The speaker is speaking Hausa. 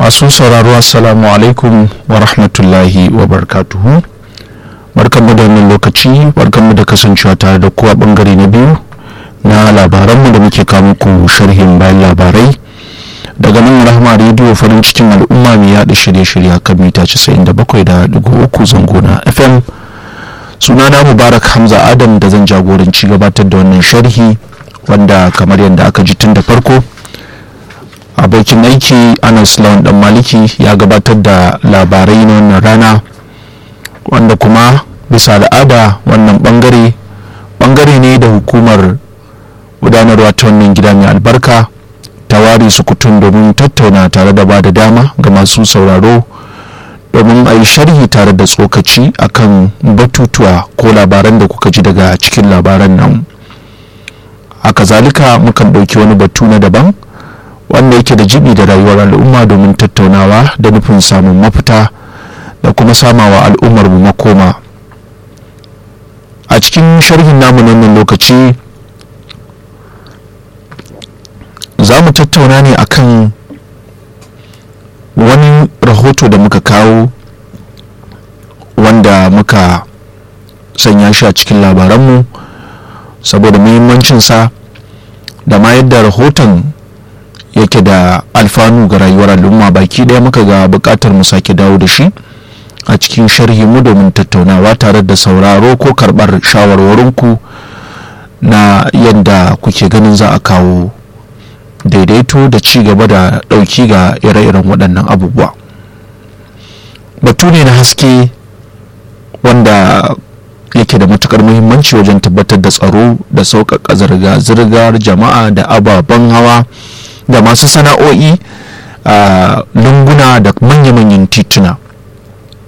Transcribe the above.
masu sauraro assalamu alaikum wa rahmatullahi wa barkatuhu barkanmu da wannan lokaci barkanmu da kasancewa tare da kuwa bangare na biyu na labaranmu da muke kawo muku sharhin bayan labarai daga nan rahama rediyo farin cikin al'umma mai yada shirye-shirye kan mita 97.3 zango na fm sunana mubarak hamza adam da zan jagoranci gabatar da wannan sharhi wanda kamar yadda aka ji tun da farko abokin aiki anas lawan dan maliki ya gabatar da labarai na wannan rana wanda kuma bisa al'ada wannan bangare bangare ne da hukumar gudanarwa ta wannan gida mai albarka ta ware sukutun domin tattauna tare da ba da dama ga masu sauraro domin a yi sharhi tare da tsokaci akan batutuwa ko labaran da kuka ji daga cikin labaran nan haka zalika mukan ɗauki wani batu na daban wanda yake da jibi da rayuwar al'umma domin tattaunawa da nufin samun mafita da kuma samawa al'ummar mu makoma a cikin sharhin namu nan lokaci za mu tattauna ne akan wani rahoto da muka kawo wanda muka sanya shi a cikin labaranmu saboda muhimmancinsa da ma yadda rahoton yake da alfanu ga rayuwar al'umma baki ɗaya muka ga buƙatar mu sake dawo da shi a cikin sharhi mu domin tattaunawa tare da sauraro ko karɓar shawarwarinku na yadda kuke ganin za a kawo daidaito da ci gaba da ɗauki ga ire-iren waɗannan abubuwa batu ne na haske wanda yake da matukar muhimmanci wajen tabbatar da tsaro da sauƙaƙa zirga-zirgar jama'a da ababen hawa da masu sana'o'i a lunguna da manya-manyan tituna